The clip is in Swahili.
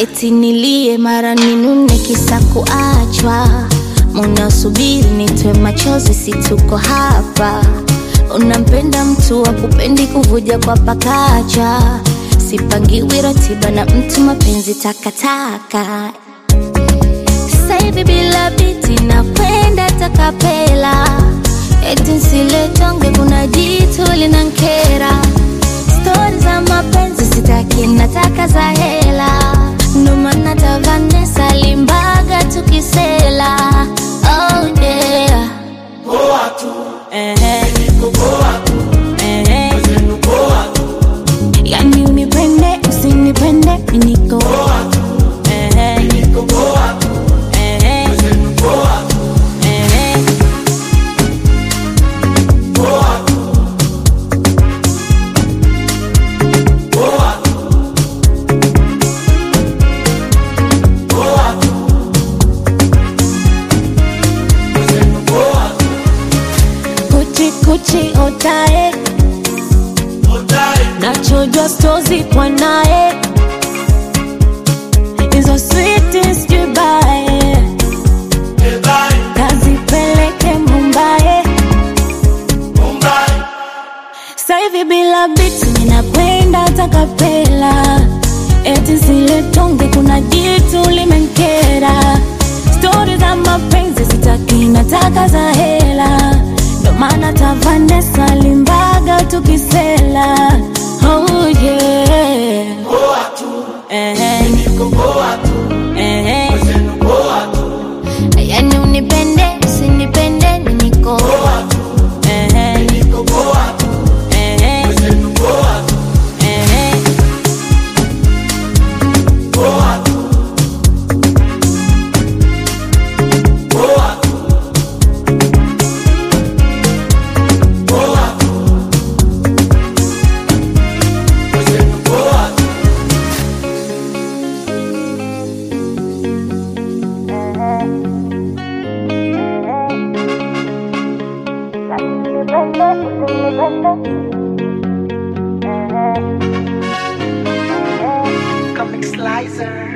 eti nilie mara ninune kisa kuachwa munasubiri nitwe machozi situko hapa unampenda mtu wa kupendi kuvuja kwa pakacha sipangiwi ratiba na mtu mapenzi takataka sasa hivi bila biti nakwenda takapela eti nsiletonge kuna jitu linankera stori za mapenzi sitaki nataka za hela ndo maana ta Vanessa limbaga tukisela oh yeah Poa tu, Ehe, niko poa tu, ehe. zenu poa tu, yani unipende usinipende miniko poa tu, Ehe, niko poa tu, ehe, zenu poa tu, ehe. poa tu, poa tu, poa tu, zenu poa tu, kuchi kuchi otae otae, nachojwa stozi kwa naye hizo sweetest jubae ebae, kazipeleke mumbae mumbai, Sasa hivi bila biti ninakwenda takapela, eti zile tonge, kuna jitu limenkera. Stori za mapenzi sitaki, nataka za hela, ndo maana ta Vanessa limbaga tukisela. Oh yeah. poa tu, Ehe, niko poa tu, ehe. zenu poa tu, Yani unipende usinipende mi niko poa tu, Ehe, niko poa tu, ehe, zenu poa tu, ehe. poa tu, poa tu, poa tu, zenu poa tu. Comic Slicer.